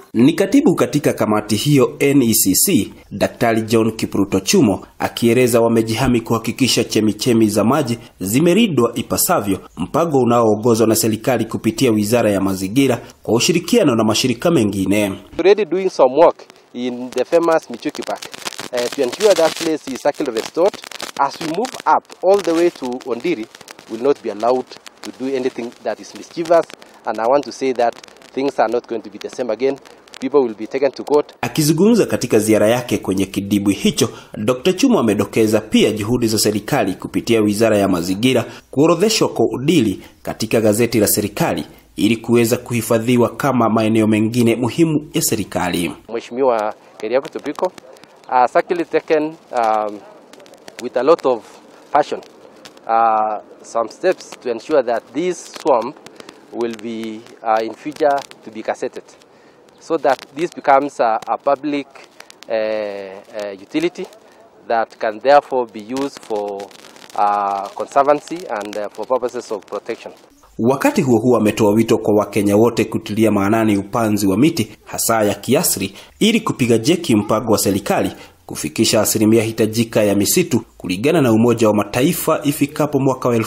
Ni katibu katika kamati hiyo NECC, Daktari John Kipruto Chumo akieleza wamejihami kuhakikisha chemichemi za maji zimeridwa ipasavyo, mpango unaoongozwa na serikali kupitia Wizara ya Mazingira kwa ushirikiano na mashirika mengine. already doing some work in the famous Michuki Park uh, to ensure that place is actually restored. As we move up all the way to Ondiri, will not be allowed to do anything that is mischievous. And I want to say that things are not going to be the same again. People will be taken to court. Akizungumza katika ziara yake kwenye kidibwi hicho, Dr. Chumo amedokeza pia juhudi za serikali kupitia Wizara ya Mazingira kuorodheshwa kwa udili katika gazeti la serikali ili kuweza kuhifadhiwa kama maeneo mengine muhimu ya serikali. Mheshimiwa Keriako Tobiko has actually taken um, with a lot of passion uh, some steps to ensure that this swamp will be uh, in future to be cassetted so that this becomes a, a public uh, uh, utility that can therefore be used for uh, conservancy and uh, for purposes of protection. Wakati huo huo ametoa wito kwa Wakenya wote kutilia maanani upanzi wa miti hasa ya kiasri ili kupiga jeki mpango wa serikali kufikisha asilimia hitajika ya misitu kulingana na Umoja wa Mataifa ifikapo mwaka wa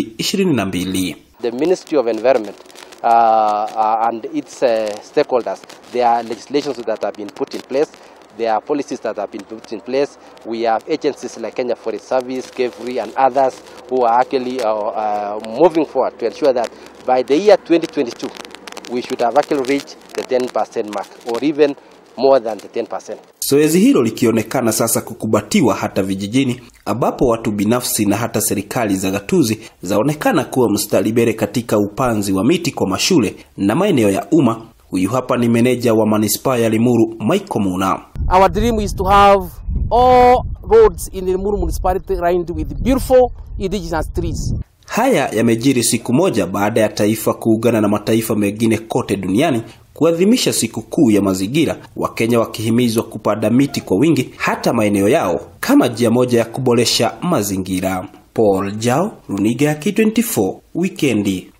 2022. The Ministry of Environment uh, uh, and its uh, stakeholders, there are legislations that have been put in place. There are policies that have been put in place. We have agencies like Kenya Forest Service, KEFRI, and others who are actually uh, uh, moving forward to ensure that by the year 2022, we should have actually reached the 10% mark or even more than the 10%. Zoezi hilo likionekana sasa kukubatiwa hata vijijini ambapo watu binafsi na hata serikali za gatuzi zaonekana kuwa mstari mbele katika upanzi wa miti kwa mashule na maeneo ya umma. Huyu hapa ni meneja wa manispaa ya Limuru Michael Muna. Our dream is to have all roads in the Limuru municipality lined with beautiful indigenous trees. Haya yamejiri siku moja baada ya taifa kuungana na mataifa mengine kote duniani kuadhimisha siku kuu ya mazingira, Wakenya wakihimizwa kupanda miti kwa wingi hata maeneo yao kama njia moja ya kuboresha mazingira. Paul Jao, Runiga ya K24, Wikendi.